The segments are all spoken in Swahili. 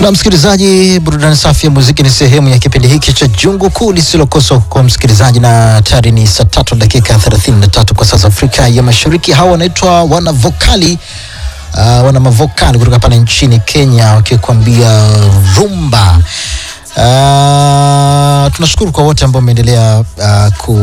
Na msikilizaji, burudani safi ya muziki ni sehemu ya kipindi hiki cha Jungu Kuu lisilokosa kwa msikilizaji, na tayari ni saa tatu dakika 33 kwa saa za Afrika ya Mashariki. Hawa wanaitwa wanavokali uh, wana mavokali kutoka pale nchini Kenya wakikwambia rumba. Uh, tunashukuru kwa wote ambao wameendelea uh,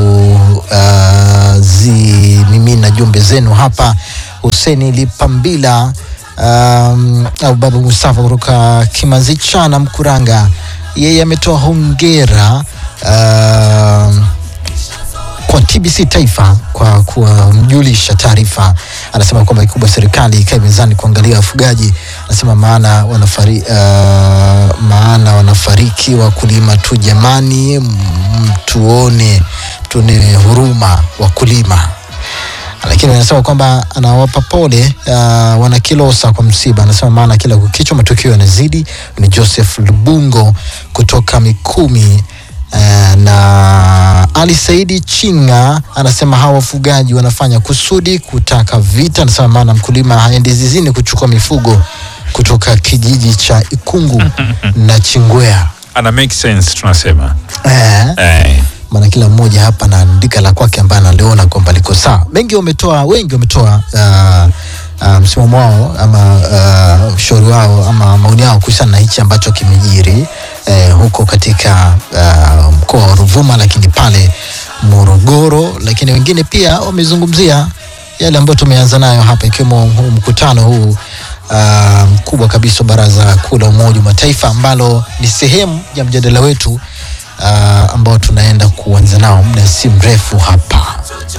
kuzimimina uh, jumbe zenu hapa. Huseni Lipambila um, au Baba Mustafa kutoka Kimanzicha na Mkuranga, yeye ametoa hongera uh, kwa TBC Taifa kwa kumjulisha taarifa. Anasema kwamba kikubwa serikali ikae mezani kuangalia wafugaji. Anasema maana wanafari, uh, maana wanafariki wakulima tu jamani, mtuone tuone huruma wakulima lakini anasema kwamba anawapa pole uh, wanakilosa kwa msiba. Anasema maana kila kukichwa matukio yanazidi. Ni Joseph Lubungo kutoka Mikumi. Uh, na Ali Saidi Chinga anasema hawa wafugaji wanafanya kusudi kutaka vita. Anasema maana mkulima haendi zizini kuchukua mifugo kutoka kijiji cha Ikungu na Chingwea. ana make sense tunasema Eh, eh. maana kila mmoja hapa anaandika la kwake ambaye analiona kwamba liko sawa. Wengi wametoa wengi wametoa uh, uh, msimamo wao ama uh, ushauri wao ama maoni yao kuhusiana na hichi ambacho kimejiri eh, huko katika uh, mkoa wa Ruvuma, lakini pale Morogoro, lakini wengine pia wamezungumzia yale ambayo tumeanza nayo hapa ikiwemo huu mkutano huu uh, mkubwa kabisa wa Baraza Kuu la Umoja wa Mataifa ambalo ni sehemu ya mjadala wetu uh, ambao tunaenda kuanza nao muda si mrefu hapa.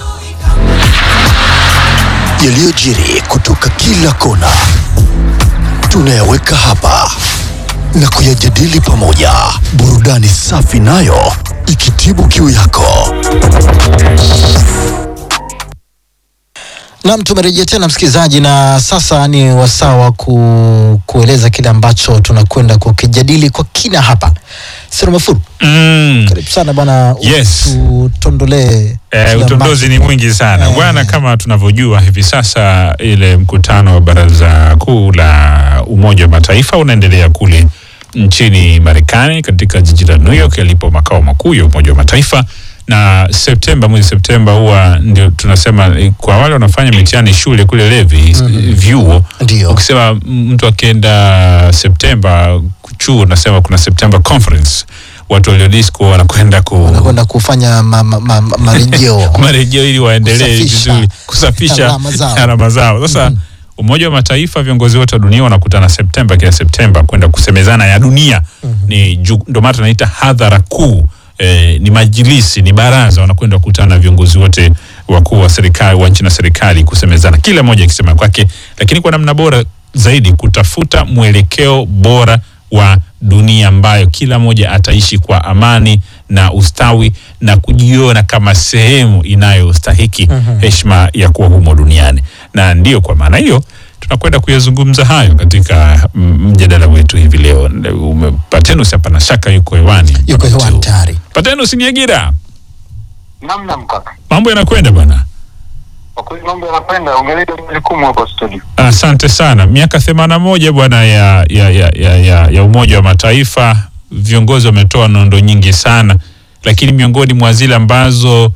yaliyojiri kutoka kila kona tunayaweka hapa na kuyajadili pamoja, burudani safi nayo ikitibu kiu yako. Naam, tumerejea tena msikilizaji, na sasa ni wasaa wa ku, kueleza kile ambacho tunakwenda kukijadili kwa kina hapa. Sero Mafuru, mm. karibu sana bwana, Yes. tutondolee Eh, kile utondozi ambacho- ni mwingi sana Eh. bwana, kama tunavyojua hivi sasa, ile mkutano wa baraza kuu la Umoja wa Mataifa unaendelea kule nchini Marekani katika jiji la New York yalipo makao makuu ya Umoja wa Mataifa, na Septemba, mwezi Septemba huwa ndio tunasema eh, kwa wale wanafanya mitihani shule kule Levi vyuo, Ndio. ukisema mtu akienda Septemba chuo, unasema kuna September conference, watu waliodisco wanakwenda ku wanakwenda kufanya ma, ma, ma, ma, marejeo marejeo ili waendelee Kusafisha vizuri kusafisha alama zao. alama zao. Sasa Umoja wa Mataifa, viongozi wote wa dunia wanakutana Septemba, kila Septemba kwenda kusemezana ya dunia. Ni ju- ndio maana tunaita hadhara kuu. Eh, ni majilisi, ni baraza, wanakwenda kukutana na viongozi wote wakuu wa serikali wa nchi na serikali kusemezana, kila mmoja akisema kwake, lakini kwa namna bora zaidi kutafuta mwelekeo bora wa dunia ambayo kila mmoja ataishi kwa amani na ustawi na kujiona kama sehemu inayostahiki heshima ya kuwa humo duniani. Na ndiyo kwa maana hiyo tunakwenda kuyazungumza hayo katika mm, mjadala wetu hivi leo. Ume- Patenus hapa na shaka yuko hewani. yuko hewani tayari. Patenus Nyagira, Namna mkaka, mambo yanakwenda bwana. kwa kweli mambo yanakwenda. Ongelea majukumu hapo studio. Asante sana. Miaka themanini na moja bwana ya, ya, ya, ya, ya, ya Umoja wa Mataifa, viongozi wametoa nondo nyingi sana, lakini miongoni mwa zile ambazo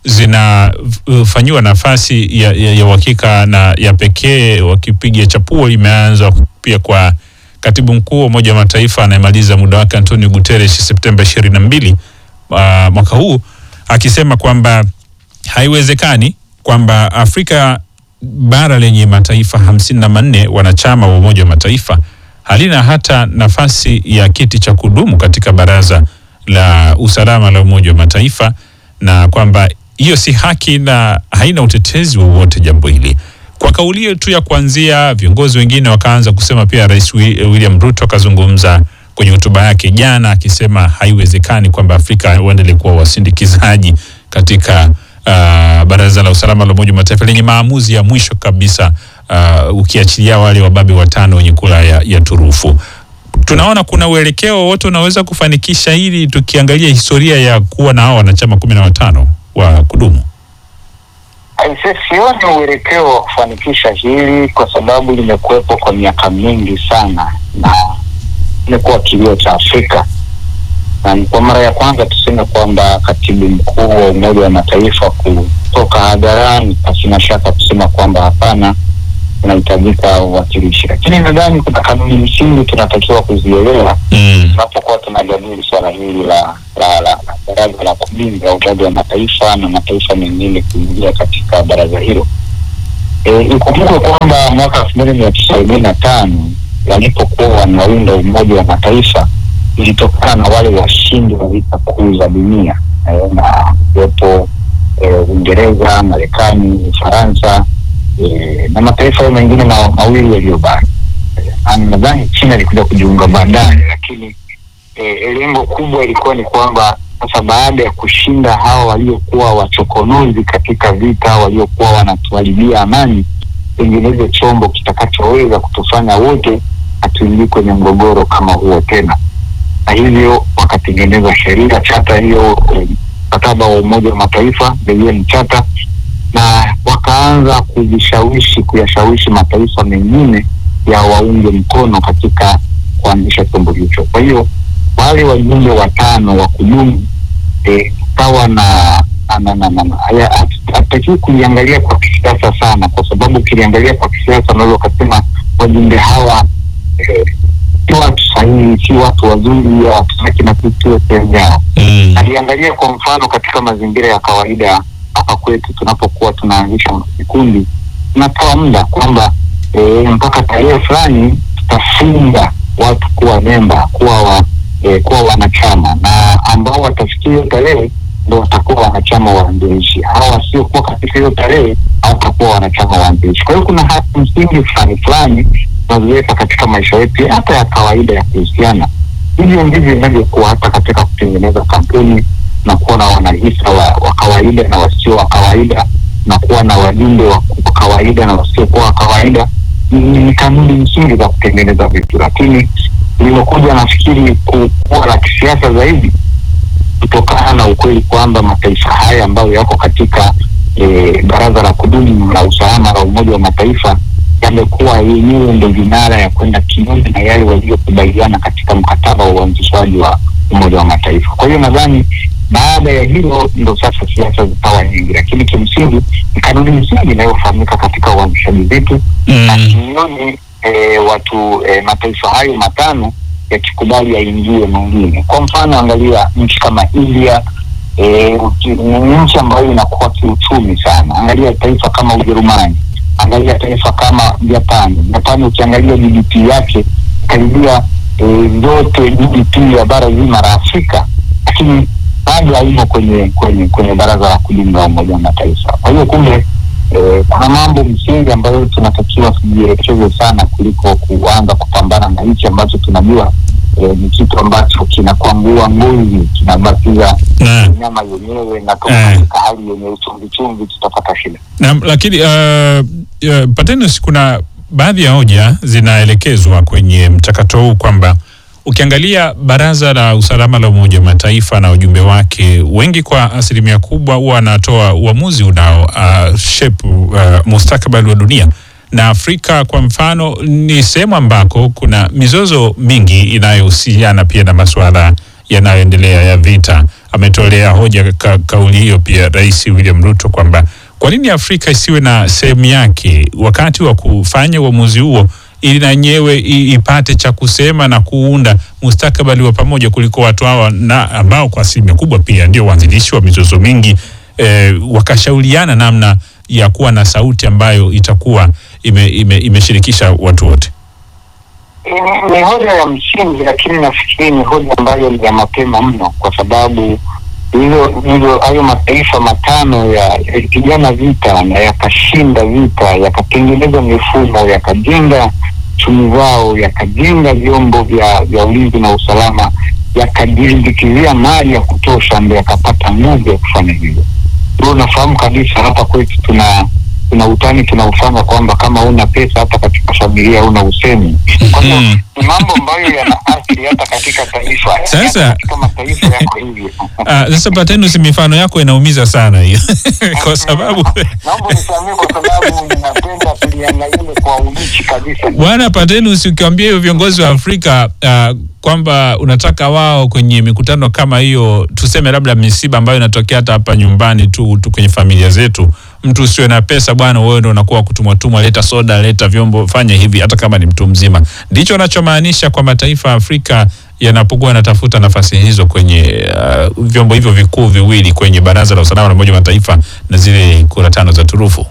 zinafanyiwa nafasi ya, ya, ya uhakika na ya pekee wakipiga chapuo imeanza pia kwa katibu mkuu wa Umoja wa Mataifa anayemaliza muda wake Antonio Guterres Septemba ishirini na mbili uh, mwaka huu akisema kwamba haiwezekani kwamba Afrika bara lenye mataifa hamsini na manne wanachama wa Umoja wa Mataifa halina hata nafasi ya kiti cha kudumu katika Baraza la Usalama la Umoja wa Mataifa, na kwamba hiyo si haki na haina utetezi wowote jambo hili. Kwa kauli hiyo tu ya kuanzia, viongozi wengine wakaanza kusema. Pia Rais Wi- William Ruto akazungumza kwenye hotuba yake jana akisema haiwezekani kwamba Afrika waendelee kuwa wasindikizaji katika uh, Baraza la Usalama la Umoja wa Mataifa lenye maamuzi ya mwisho kabisa, uh, ukiachilia wale wababe watano wenye kura ya, ya turufu. Tunaona kuna uelekeo wote unaweza kufanikisha hili, tukiangalia historia ya kuwa na hao wanachama kumi na watano wa kudumu. Aise, sioni uelekeo wa kufanikisha hili kwa sababu limekuwepo kwa miaka mingi sana, na imekuwa kilio cha Afrika, na ni kwa mara ya kwanza tuseme kwamba katibu mkuu wa Umoja wa Mataifa kutoka hadharani pasina shaka kusema kwamba hapana, kunahitajika uwakilishi, lakini nadhani kuna kanuni msingi tunatakiwa kuzielewa Mm. tunapokuwa tunajadili swala hili la la la la baraza la kulinda Umoja wa Mataifa na mataifa mengine kuingia katika baraza hilo. E, ikumbukwe kwamba mwaka elfu moja mia tisa arobaini na tano walipokuwa wanaunda Umoja wa Mataifa ilitokana na wale washindi wa vita kuu za dunia e, na kuwepo e, Uingereza, Marekani, Ufaransa e, na mataifa hayo mengine ma, mawili yaliyobaki. E, nadhani China ilikuja kujiunga baadaye, lakini e, lengo kubwa ilikuwa ni kwamba sasa baada ya kushinda hawa waliokuwa wachokonozi katika vita, waliokuwa wanatuharibia amani, tengeneze chombo kitakachoweza kutufanya wote hatuingii kwenye mgogoro kama huo tena, na hivyo wakatengeneza sheria, chata hiyo, eh, mkataba wa Umoja wa Mataifa, the UN Charter, na wakaanza kujishawishi, kuyashawishi mataifa mengine ya waunge mkono katika kuanzisha chombo hicho. Kwa hiyo wale wajumbe watano wa kudumu eh, kawa na na- na- na- na- haya- hat- hatakiwi kuliangalia kwa kisiasa sana, kwa sababu ukiliangalia kwa kisiasa unaweza ukasema wajumbe hawa eh, si watu sahihi, si watu wazuri, hawataki na sisi tuwe sehemu yao Mm. aliangalia kwa mfano katika mazingira ya kawaida hapa kwetu tunapokuwa tunaanzisha vikundi tunatoa muda kwamba e, mpaka tarehe fulani tutafunga watu kuwa memba kuwa wa, e, kuwa wanachama na ambao watafikia hiyo tarehe ndo watakuwa wanachama waanzilishi hawa wasiokuwa katika hiyo tarehe hawatakuwa wanachama waanzilishi kwa hiyo kuna haki msingi fulani fulani tunaziweka katika maisha yetu hata ya kawaida ya kuhusiana hivyo ndivyo inavyokuwa hata katika kutengeneza kampuni na kuwa na wanahisa wa, wa kawaida na wasio wa kawaida na kuwa na wajumbe wa wa kawaida na wasiokuwa wa kawaida ni, ni kanuni msingi za kutengeneza vitu lakini lilokuja nafikiri ku- kuwa la kisiasa zaidi kutokana na ukweli kwamba mataifa haya ambayo yako katika e, baraza la kudumu la usalama la Umoja wa Mataifa yamekuwa yenyewe ndo vinara ya kwenda kinyume na yale waliokubaliana katika mkataba wa uanzishwaji wa Umoja wa Mataifa. Kwa hiyo nadhani baada ya hilo ndo sasa siasa zikawa nyingi, lakini kimsingi ni kanuni msingi inayofahamika katika uanzishaji vitu na Mm. kinyume e, watu e, mataifa hayo matano yakikubali yaingie mwingine. Kwa mfano, angalia nchi kama India e, uki- ni nchi ambayo inakuwa kiuchumi sana. Angalia taifa kama Ujerumani, angalia taifa kama Japani. Japani ukiangalia GDP yake karibia e, zote GDP ya bara zima la Afrika, lakini bado haimo kwenye kwenye kwenye baraza la kudumu la Umoja wa Mataifa. Kwa hiyo kumbe eh, kuna mambo msingi ambayo tunatakiwa tujielekeze sana kuliko kuanza kupambana na hichi ambacho tunajua eh, ni kitu ambacho kinakwangua ngozi kinabakiza Na, nyama yenyewe na toka Eh. katika hali yenye uchumvi chumvi tutapata shida. na, lakini uh, uh, Patenus, kuna baadhi ya hoja zinaelekezwa kwenye mchakato huu kwamba ukiangalia baraza la usalama la Umoja wa Mataifa na ujumbe wake, wengi kwa asilimia kubwa huwa wanatoa uamuzi unao uh, shape uh, mustakabali wa dunia na Afrika kwa mfano ni sehemu ambako kuna mizozo mingi inayohusiana pia na masuala yanayoendelea ya vita. Ametolea hoja ka, kauli hiyo pia Rais William Ruto kwamba kwa nini Afrika isiwe na sehemu yake wakati wa kufanya uamuzi huo ili na yenyewe i- ipate cha kusema na kuunda mustakabali wa pamoja kuliko watu hawa na ambao kwa asilimia kubwa pia ndio waanzilishi wa mizozo mingi eh, wakashauriana namna ya kuwa na sauti ambayo itakuwa ime, ime, imeshirikisha watu wote. Ni- ni hoja ya msingi, lakini nafikiri ni hoja ambayo ni ya mapema mno, kwa sababu hizo hizo hayo mataifa matano ya- yalipigana vita na yakashinda vita, yakatengeneza mifumo, yakajenga chumi zao, yakajenga vyombo vya vya ulinzi na usalama, yakajilimbikizia mali ya kutosha, ndo yakapata nguvu ya kufanya hivyo. Ndio unafahamu kabisa hapa kwetu tuna tuna utani tunaufanya kwamba kama una pesa hata katika familia una usemi. Kwa hiyo Mm. ni mambo ambayo yana athiri hata katika katika taifa Sasa- katika mataifa yako hivyo Ah, sasa Patenus, mifano yako inaumiza sana hiyo kwa sababu naomba nisamee kwa sababu ninapenda tuliangalie kwa ulichi kabisa Bwana Patenus, ukiwaambia hiyo viongozi wa Afrika uh, kwamba unataka wao kwenye mikutano kama hiyo, tuseme labda misiba ambayo inatokea hata hapa nyumbani tu, tu kwenye familia zetu, mtu usiwe na pesa bwana, wewe ndio unakuwa kutumwa tumwa, leta soda, leta vyombo, fanya hivi, hata kama ni mtu mzima. Ndicho anachomaanisha kwa mataifa ya Afrika yanapokuwa yanatafuta nafasi hizo kwenye uh, vyombo hivyo vikuu viwili kwenye Baraza la Usalama la Umoja wa Mataifa na zile kura tano za turufu.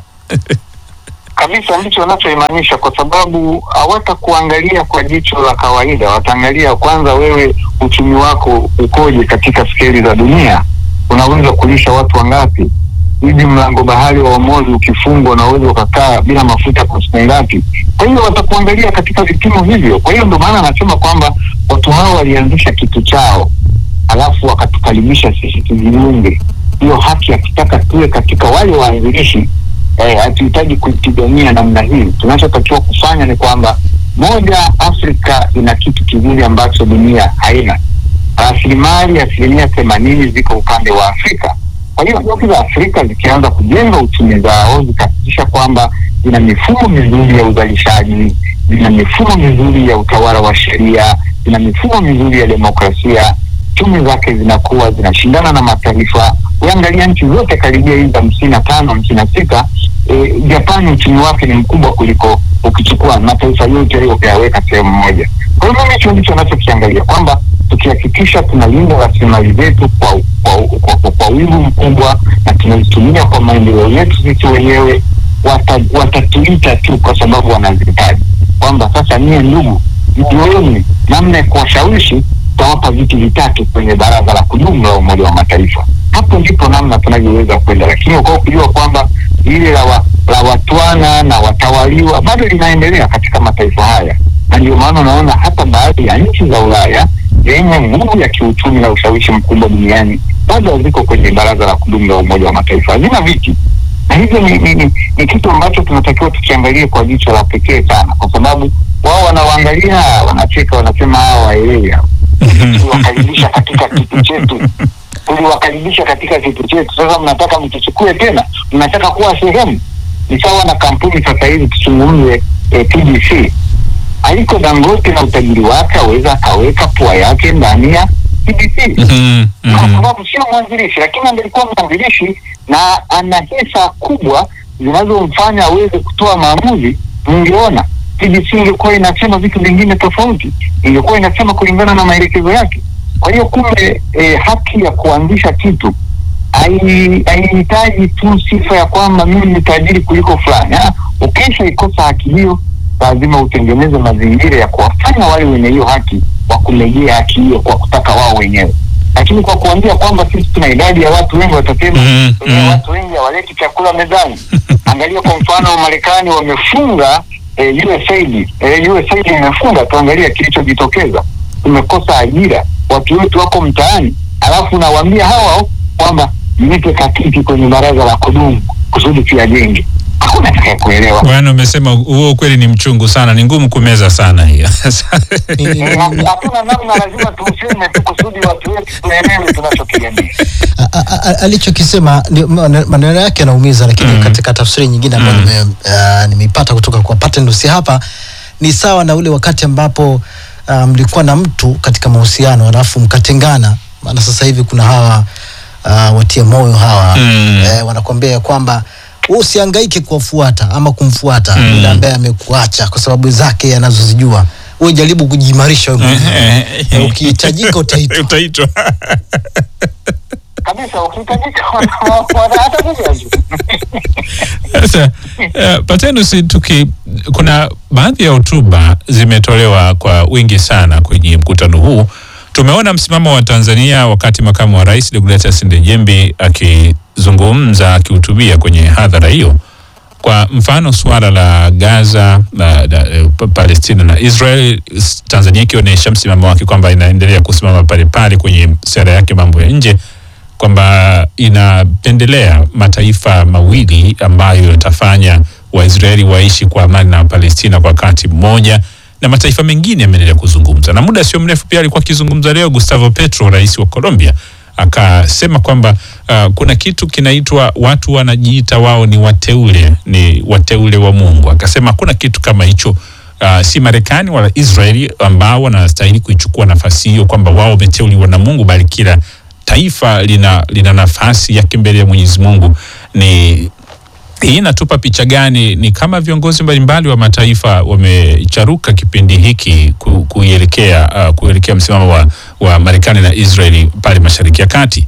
kabisa ndicho wanachoimaanisha kwa sababu hawatakuangalia kwa jicho la kawaida wataangalia kwanza wewe uchumi wako ukoje katika skeli za dunia unaweza kulisha watu wangapi hivi mlango bahari wa Omozi ukifungwa unaweza ukakaa bila mafuta kwa siku ngapi kwa hiyo watakuangalia katika vipimo hivyo kwa hiyo ndio maana anasema kwamba watu hao walianzisha kitu chao alafu wakatukaribisha sisi tujiunge hiyo haki yakitaka tuwe katika wale waanzilishi eh, hatuhitaji kuipigania namna hii. Tunachotakiwa kufanya ni kwamba moja, Afrika ina kitu kizuri ambacho dunia haina. Rasilimali asilimia themanini ziko upande wa Afrika. Kwa hiyo nchi za Afrika zikianza kujenga uchumi zao, zikahakikisha kwamba zina mifumo mizuri ya uzalishaji, zina mifumo mizuri ya utawala wa sheria, zina mifumo mizuri ya demokrasia, chumi zake zinakuwa zinashindana na mataifa. Uangalia nchi zote karibia hizi hamsini na tano hamsini na sita e, Japani uchumi wake ni mkubwa kuliko ukichukua mataifa yote hayo ukayaweka sehemu moja. Kwa hiyo mimi hicho ndicho nachokiangalia kwamba tukihakikisha tunalinda rasilimali zetu kwa kwa, kwa, kwa, kwa wivu mkubwa na tunazitumia kwa maendeleo yetu sisi wenyewe, wata, watatuita tu kwa sababu wanazihitaji, kwamba sasa nyie ndugu, mjueni namna ya kuwashawishi tutawapa viti vitatu kwenye baraza la kudumu la Umoja wa Mataifa. Hapo ndipo namna tunavyoweza kwenda, lakini kwa kujua kwamba ile la, wa, la watwana na watawaliwa bado linaendelea katika mataifa haya, na ndio maana unaona hata baadhi ya nchi za Ulaya zenye nguvu ya kiuchumi na ushawishi mkubwa duniani bado haziko kwenye baraza la kudumu la Umoja wa Mataifa, hazina viti na hivyo ni, ni, ni, ni kitu ambacho tunatakiwa tukiangalie kwa jicho la pekee sana, kwa sababu wao wanawaangalia, wanacheka, wanasema hawa waelewi hawa tuliwakaribisha katika kitu chetu, tuliwakaribisha katika kitu chetu. Sasa mnataka mtuchukue tena, mnataka kuwa sehemu. Ni sawa na kampuni sasa hivi, tuzungumze eh, TBC. Aliko Dangote na utajiri wake aweza akaweka pua yake ndani ya TBC Mhm, kwa mhm. sababu sio mwanzilishi, lakini angelikuwa mwanzilishi na ana hisa kubwa zinazomfanya aweze kutoa maamuzi, mungeona TBC ingekuwa inasema vitu vingine tofauti, ingekuwa inasema kulingana na maelekezo yake. Kwa hiyo kumbe, eh, haki ya kuanzisha kitu hai- haihitaji tu sifa ya kwamba mimi ni tajiri kuliko fulani. Ah, Ukisha ikosa haki hiyo, lazima utengeneze mazingira ya kuwafanya wale wenye hiyo haki wakumejea haki hiyo kwa kutaka wao wenyewe, lakini kwa kuambia kwamba sisi tuna idadi ya watu wengi, watasema Mhm, wenye mhm. watu wengi hawaleti chakula mezani. Angalia kwa mfano Marekani wamefunga eh, USAID eh, USAID imefunga, tuangalia kilichojitokeza. Tumekosa ajira, watu wetu wako mtaani, alafu nawaambia hawa kwamba mnipe kakiti kwenye baraza la kudumu kusudi tuyajenge. Hakuna atakaye kuelewa. Bwana, umesema huo ukweli ni mchungu sana, ni ngumu kumeza sana hiyo. Ni- ni- Eh, ha- Hatuna namna, lazima tuuseme tu kusudi watu wetu tuelewe tunachokigania. a- a- a- alichokisema ni- ma- maneno yake yanaumiza, lakini katika tafsiri nyingine ambayo Mm. nime- ah, nimeipata kutoka kwa Patenus hapa ni sawa na ule wakati ambapo ah, mlikuwa na mtu katika mahusiano alafu mkatengana. Maana sasa hivi kuna hawa uh, watia moyo hawa Mm. eh, wanakuambia kwamba wewe usihangaike kuwafuata ama kumfuata Mm. yule ambaye amekuacha kwa sababu zake anazozijua. Wewe jaribu kujiimarisha wewe mwenyewe. Eh, ukihitajika utaitwa. utaitwa. Kabisa, ukihitajika wana- wana- hata kuja tu. Sasa uh, Patenus, tuki kuna baadhi ya hotuba zimetolewa kwa wingi sana kwenye mkutano huu. Tumeona msimamo wa Tanzania wakati makamu wa rais Deogratias Ndejembi akizungumza akihutubia kwenye hadhara hiyo. Kwa mfano suala la Gaza na, na, eh, Pa- Palestina na Israel, s- Tanzania ikionyesha msimamo wake kwamba inaendelea kusimama pale pale kwenye sera yake mambo ya nje kwamba inapendelea mataifa mawili ambayo yatafanya Waisraeli waishi kwa amani na Wapalestina kwa wakati mmoja, na mataifa mengine yameendelea kuzungumza, na muda sio mrefu pia alikuwa akizungumza leo Gustavo Petro, rais wa Colombia, akasema kwamba uh, kuna kitu kinaitwa watu wanajiita wao ni wateule, ni wateule wa Mungu. Akasema hakuna kitu kama hicho. Uh, si Marekani wala Israeli ambao wanastahili kuichukua nafasi hiyo, kwamba wao wameteuliwa na Mungu, bali kila taifa lina, lina nafasi yake mbele ya Mwenyezi Mungu. Ni hii inatupa picha gani? Ni kama viongozi mbalimbali wa mataifa wamecharuka kipindi hiki ku, kuelekea uh, kuelekea msimamo wa, wa Marekani na Israeli pale Mashariki ya Kati.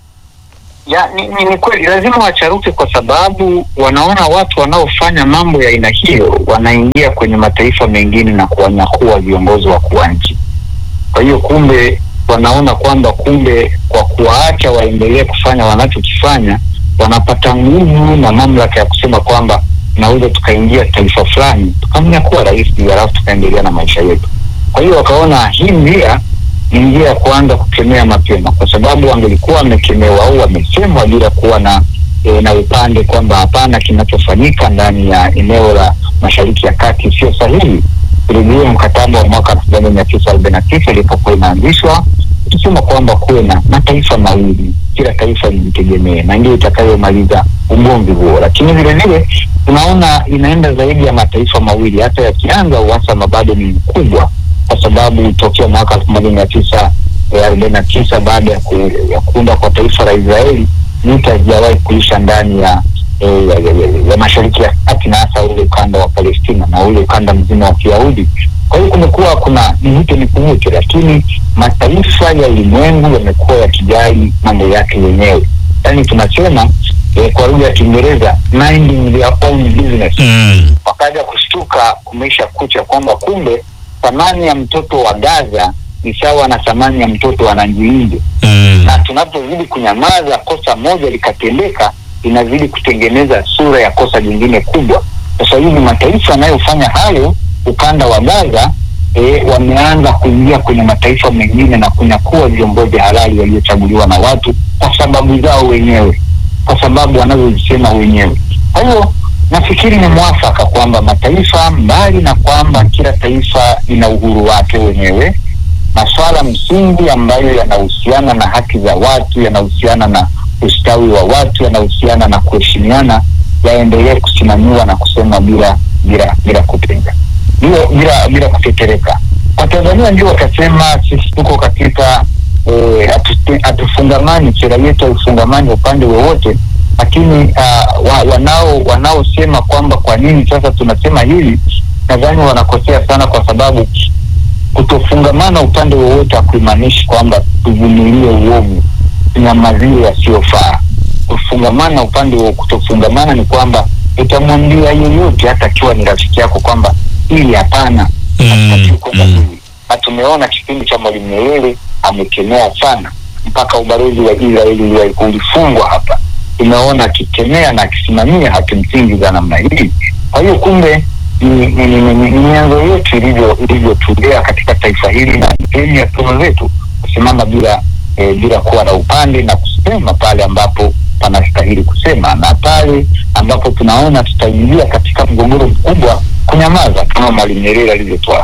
Ya, ni, ni, ni kweli lazima wacharuke kwa sababu wanaona watu wanaofanya mambo ya aina hiyo wanaingia kwenye mataifa mengine na kuwanyakua viongozi wakuu wa nchi. Kwa hiyo kumbe wanaona kwamba kumbe kwa kuwaacha waendelee kufanya wanachokifanya wanapata nguvu na mamlaka ya kusema kwamba tunaweza tukaingia taifa fulani tukamnyakua rais halafu tukaendelea na maisha yetu. Kwa hiyo wakaona hii njia ni njia ya kuanza kukemea mapema, kwa sababu wangelikuwa wamekemewa au wamesemwa bila kuwa na e, na upande kwamba hapana, kinachofanyika ndani ya eneo la Mashariki ya Kati sio sahihi. Vilevile mkataba wa mwaka elfu moja mia tisa arobaini na tisa ilipokuwa inaanzishwa ikisema kwamba kuwe na mataifa mawili, kila taifa lijitegemee, na ndio itakayomaliza ugomvi huo. Lakini vilevile tunaona inaenda zaidi ya mataifa mawili, hata yakianza uhasama bado ni mkubwa kwa sababu tokea mwaka elfu moja mia tisa arobaini na tisa baada ya, ku, ya kuunda kwa taifa la Israeli vita hazijawahi kuisha ndani ya, eh, ya, ya, ya, ya Mashariki ya Kati na hasa ule ukanda wa Palestina na ule ukanda mzima wa Kiyahudi. Kwa hiyo kumekuwa kuna mvute ni kuvute, lakini mataifa ya ulimwengu yamekuwa yakijali mambo yake yenyewe, yaani tunasema eh, kwa lugha ya Kiingereza minding their own business Mm. wakaja kushtuka kumeisha kucha kwamba kumbe thamani ya mtoto wa Gaza ni sawa na thamani ya mtoto wa Nanjiinje, Mm. na tunapozidi kunyamaza, kosa moja likatendeka, inazidi kutengeneza sura ya kosa jingine kubwa. Sasa hivi mataifa yanayofanya hayo ukanda wa Gaza e, wameanza kuingia kwenye mataifa mengine na kunyakua viongozi halali waliochaguliwa na watu kwa sababu zao wenyewe, kwa sababu wanazozisema wenyewe. Kwa hiyo nafikiri ni mwafaka kwamba mataifa, mbali na kwamba kila taifa lina uhuru wake wenyewe, masuala msingi ambayo yanahusiana na haki za watu, yanahusiana na ustawi wa watu, yanahusiana na kuheshimiana, yaendelee kusimamiwa na kusema bila bila bila kutenga, bila bila bila kutetereka. Kwa Tanzania ndio watasema sisi tuko katika eh, hatu- hatufungamani, sera yetu haifungamani upande wowote lakini uh, wa, wanao wanaosema kwamba kwa nini sasa tunasema hili, nadhani wanakosea sana, kwa sababu kutofungamana upande wowote hakuimaanishi kwamba tuvumilie uovu, tunyamazie yasiyofaa. Kufungamana upande wa kutofungamana ni kwamba utamwambia yeyote, hata akiwa ni rafiki yako, kwamba hili hapana, Mm, hatutakiwi kwenda mm. hivi. Na tumeona kipindi cha Mwalimu Nyerere amekemea sana, mpaka ubalozi wa Israeli uli- ulifungwa hapa tumeona akikemea na akisimamia haki msingi za namna hii. Kwa hiyo kumbe ni ni- ni- ni- ni mianzo yetu ilivyo ilivyotulea katika taifa hili, na ni sehemu ya tunu zetu kusimama bila eh, bila kuwa na upande na kusema pale ambapo panastahili kusema, na pale ambapo tunaona tutaingia katika mgogoro mkubwa, kunyamaza kama Mwalimu Nyerere alivyotoa.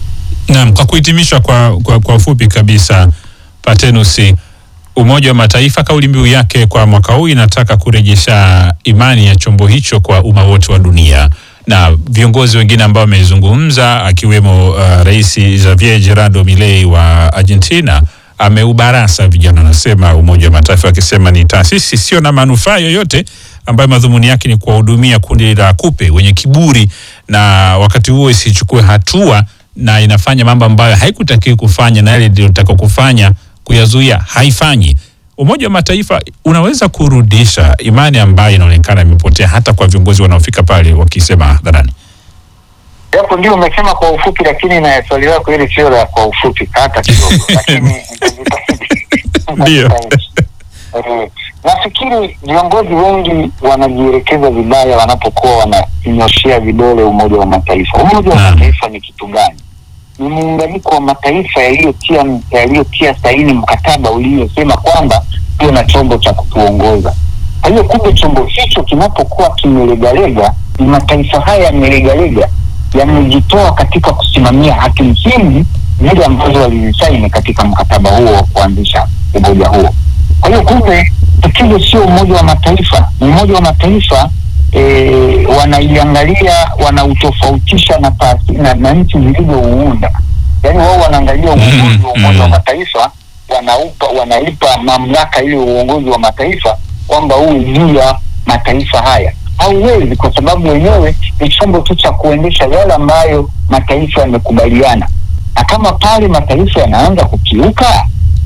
Naam, kwa kuhitimisha kwa, kwa, kwa ufupi kabisa Patenusi, Umoja wa Mataifa kauli mbiu yake kwa mwaka huu inataka kurejesha imani ya chombo hicho kwa umma wote wa dunia, na viongozi wengine ambao wamezungumza akiwemo uh, Rais Javier Gerardo Milei wa Argentina ameubarasa vijana, anasema Umoja wa Mataifa akisema ni taasisi sio na manufaa yoyote ambayo madhumuni yake ni kuwahudumia kundi la kupe wenye kiburi, na wakati huo isichukue hatua na inafanya mambo ambayo haikutakiwi kufanya na yale iliyotaka kufanya kuyazuia haifanyi. Umoja wa Mataifa unaweza kurudisha imani ambayo inaonekana imepotea hata kwa viongozi wanaofika pale wakisema hadharani. Japo ndio umesema kwa ufupi, lakini na swali lako hili sio la kwa ufupi hata kidogo, lakini Ndio. Eh, nafikiri viongozi wengi wanajielekeza vibaya wanapokuwa wananyoshea vidole Umoja wa Mataifa. Umoja wa Naam. Mataifa ni kitu gani? Ni muunganiko wa mataifa yaliyotia yaliyotia saini mkataba uliosema kwamba tuwe na chombo cha kutuongoza. Kwa hiyo kumbe chombo hicho kinapokuwa kimelegalega, ni mataifa haya yamelegalega, yamejitoa katika kusimamia haki msingi zile ambazo walizisaini katika mkataba huo wa kuanzisha umoja huo. Kwa hiyo kumbe tatizo sio Umoja wa Mataifa. Umoja wa Mataifa e, wanaiangalia wanautofautisha na, taasi- na, na nchi zilizouunda, yaani wao wanaangalia uongozi wa Umoja wa mm. Mataifa wanaupa wanaipa mamlaka ile uongozi wa mataifa kwamba huu juu ya mataifa haya. Hauwezi, kwa sababu wenyewe ni chombo tu cha kuendesha yale ambayo mataifa yamekubaliana, na kama pale mataifa yanaanza kukiuka,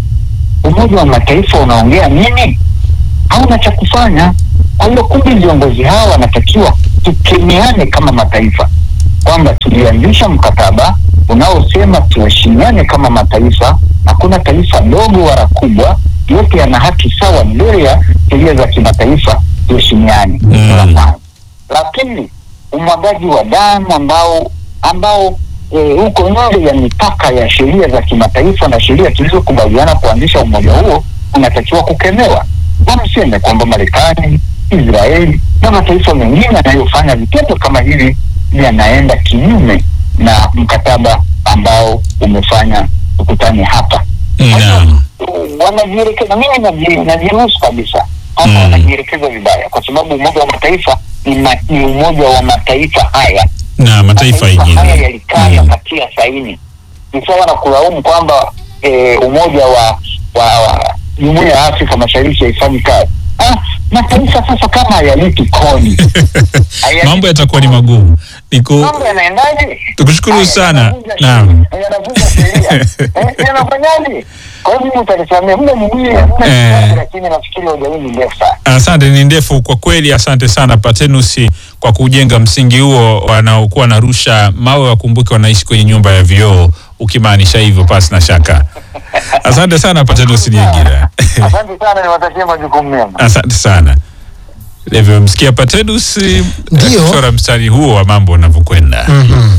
Umoja wa Mataifa unaongea nini? Hauna cha kufanya. Kwa hiyo kumbe viongozi hawa wanatakiwa tukemeane kama mataifa kwamba tulianzisha mkataba unaosema tuheshimiane kama mataifa. Hakuna taifa dogo wala kubwa, yote yana haki sawa mbele ya sheria za kimataifa. Tuheshimiane Mm. la kwanza. La pili, umwagaji wa damu ambao ambao eh, uko nje ya mipaka ya sheria za kimataifa na sheria tulizokubaliana kuanzisha umoja huo unatakiwa kukemewa. Na mseme kwamba Marekani, Israeli na mataifa mengine yanayofanya vitendo kama hivi yanaenda kinyume na mkataba ambao umefanya tukutane hapa. Kwa hiyo, Naam. wanajielekeza, mimi naji- najiruhusu kabisa hapa Mm. wanajielekeza vibaya, kwa sababu Umoja wa Mataifa ni, ma, ni umoja wa mataifa haya na mataifa haya yenyewe yalikaa Mm. yakatia saini. Ni sawa na kulaumu kwamba eh, umoja wa wa wa jumuiya ya Afrika Mashariki haifanyi kazi. Ah, mataifa sasa kama hayalipi kodi hayalipi mambo yatakuwa ni kodi, magumu. Niko mambo yanaendaje? Tukushukuru Haya, sana. yanavunja Naam. sheria, yanavunja sheria. Eh, yanafanyaje? Kwa hiyo mimi utanisamea, muda mwingine muda Eh. kidogo, lakini nafikiri hoja hii ni ndefu sana. Asante, ni ndefu kwa kweli. Asante sana Patenusi kwa kujenga msingi huo. Wanaokuwa wanarusha mawe wakumbuke wanaishi kwenye nyumba ya vioo, ukimaanisha hivyo pasi na shaka. Asante sana Patenusi Niagira. Asante sana, niwatakie majukumu mema. Asante sana. Livyomsikia Patenus Ndio. akichora mstari huo wa mambo unavyokwenda. Mhm.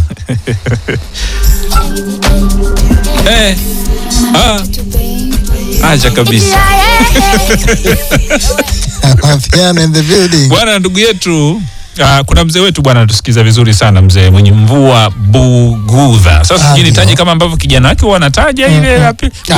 Eh, ah, acha kabisa Mapiano in the building. bwana, ndugu yetu Uh, kuna mzee wetu bwana anatusikiza vizuri sana mzee mwenye mvua Bugudha. Sasa Ah, sijui ndio. nitaje kama ambavyo kijana wake huwa anataja ile yapi. Ah,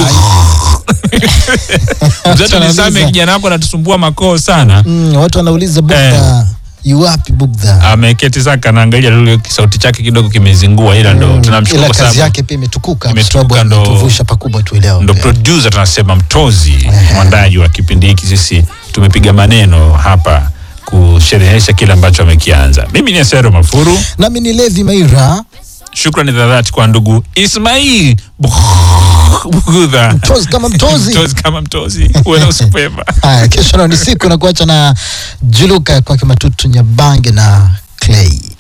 Mzee wetu nisame Anauliza. kijana wako anatusumbua makoo sana. mm, watu wanauliza Bugdha yu wapi Bugdha? Ameketi saka anaangalia lile sauti chake kidogo kimezingua, ila ndo Mm, tunamshukuru ila kwa kazi sababu yake pia imetukuka kwa Imetukuka sababu ndo- ametuvusha pakubwa tu leo. ndo producer tunasema mtozi mwandaji wa kipindi hiki. Sisi tumepiga maneno hapa kusherehesha kile ambacho amekianza. Mimi ni Asero Mafuru. Nami ni Levi Maira, Shukrani za dhati kwa ndugu Ismail Bugudha, mtozi kama mtozi. mtozi kama mtozi. Uwe na usiku mwema. Haya, kesho nao ni siku na kuacha na Juluka kwake Matutu Nyabange na Clay.